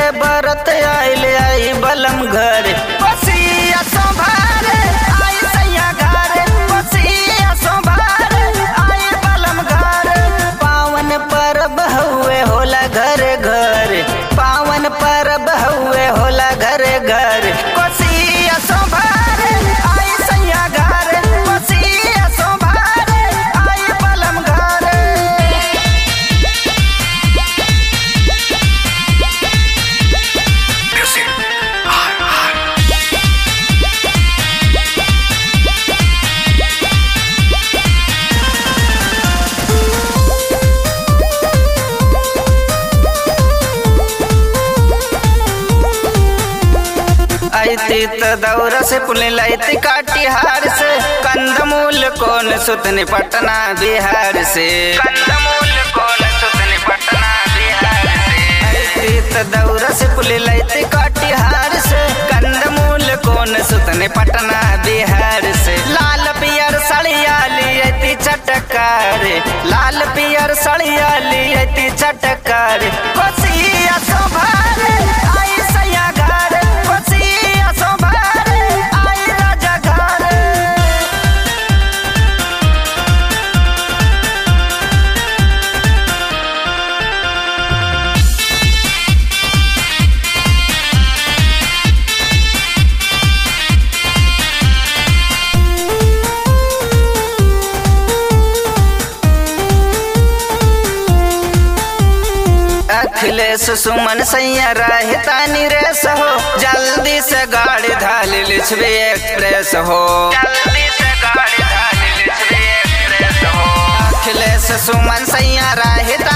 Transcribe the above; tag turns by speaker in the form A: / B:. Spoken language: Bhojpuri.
A: बरत आइल आई बलम घर बसिया संभार आई सैया घर बसिया संभार आई बलम घर पावन परब हुए होला घर घर पावन परब हुए होला घर घर बसिया संभार आई सैया घर बसिया संभार आई बलम घर ऐती त दौरा से पुलिन लैती काटिहार से कंदमूल कौन सुतनी पटना बिहार से कंदमूल कौन सुतनी पटना बिहार से ऐती त दौरा से पुलिन लैती काटिहार से कंदमूल कौन सुतनी पटना बिहार से लाल पियर सड़िया लियती चटकार लाल पियर सड़िया लियती चटकार कोसिया संभार आई सैया घर कोसिया संभार आई राजा घर अखिलेश सुमन सैया रहतानी रेस हो जल्दी से गाड़ी धाल लिछबे एक्सप्रेस हो जल्दी से गाड़ी धाल लिछबे एक्सप्रेस हो अखिलेश सुमन सैया रहता